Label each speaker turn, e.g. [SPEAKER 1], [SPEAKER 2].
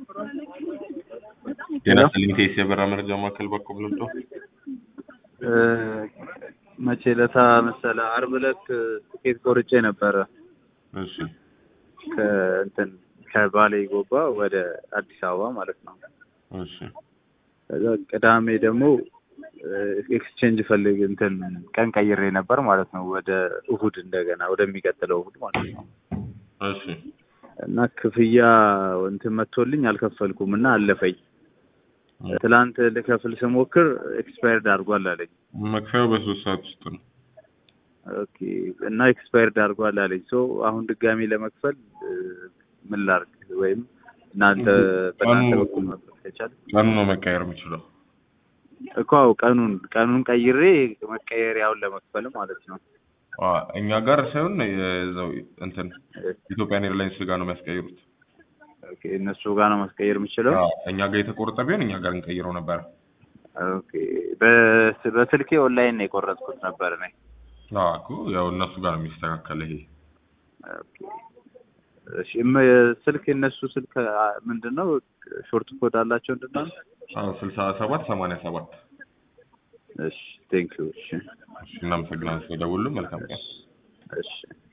[SPEAKER 1] ጤና ይስጥልኝ ቴስ የበራ መረጃ ማዕከል በኩል ልምጦ
[SPEAKER 2] መቼ ለታ መሰለ አርብ ዕለት ትኬት ቆርጬ ነበረ
[SPEAKER 1] እሺ
[SPEAKER 2] ከእንትን ከባሌ ጎባ ወደ አዲስ አበባ ማለት ነው።
[SPEAKER 1] እሺ
[SPEAKER 2] ከዛ ቅዳሜ ደግሞ ኤክስቼንጅ ፈልግ እንትን ቀን ቀይሬ ነበር ማለት ነው ወደ እሁድ እንደገና ወደሚቀጥለው እሁድ ማለት ነው።
[SPEAKER 1] እሺ
[SPEAKER 2] እና ክፍያ እንትን መጥቶልኝ አልከፈልኩም እና አለፈኝ። ትላንት ልከፍል ስሞክር ኤክስፓየርድ አድርጓል አለኝ።
[SPEAKER 1] መክፈያው በሶስት ሰዓት ውስጥ ነው።
[SPEAKER 2] ኦኬ እና ኤክስፓየርድ አድርጓል አለኝ። ሶ አሁን ድጋሚ ለመክፈል ምን ላድርግ? ወይም እናንተ በእናንተ በኩል መክፈል ከቻል
[SPEAKER 1] ቀኑ ነው መቀየር የሚችለው።
[SPEAKER 2] እኮ አዎ፣ ቀኑን ቀኑን ቀይሬ መቀየሪያውን ለመክፈል ማለት ነው።
[SPEAKER 1] አ፣ እኛ ጋር ሳይሆን የዛው እንትን ኢትዮጵያን ኤርላይንስ ጋር ነው የሚያስቀይሩት።
[SPEAKER 2] ኦኬ እነሱ ጋር ነው ማስቀየር የምችለው።
[SPEAKER 1] አዎ፣ እኛ ጋር የተቆረጠ ቢሆን እኛ ጋር እንቀይረው ነበር።
[SPEAKER 2] ኦኬ በስ- በስልኬ ኦንላይን ነው የቆረጥኩት ነበር እኔ።
[SPEAKER 1] አዎ እኮ ያው እነሱ ጋር ነው የሚስተካከል ይሄ።
[SPEAKER 2] ኦኬ እሺ፣ እም- ስልክ የእነሱ ስልክ አ፣ ምንድን ነው ሾርት ኮድ አላቸው ምንድን ነው?
[SPEAKER 1] አዎ ስልሳ ሰባት ሰማንያ ሰባት
[SPEAKER 2] እሺ ቴንክ ዩ። እሺ
[SPEAKER 1] እሺ እናመሰግናለን ስለደውሉ መልካም ቀን።
[SPEAKER 2] እሺ